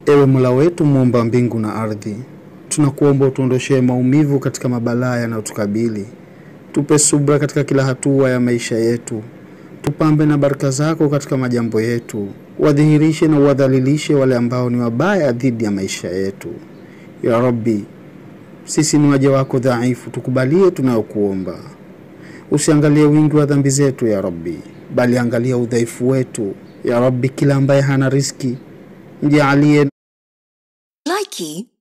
Ewe Mola wetu muumba mbingu na ardhi, tunakuomba utuondoshee maumivu katika mabalaa yanayotukabili. Tupe subra katika kila hatua ya maisha yetu, tupambe na baraka zako katika majambo yetu, wadhihirishe na uwadhalilishe wale ambao ni wabaya dhidi ya maisha yetu. Ya Rabbi, sisi ni waja wako dhaifu, tukubalie tunayokuomba. Usiangalie wingi wa dhambi zetu ya Rabbi, bali angalia udhaifu wetu ya Rabbi. Kila ambaye hana riski mjaalie Likey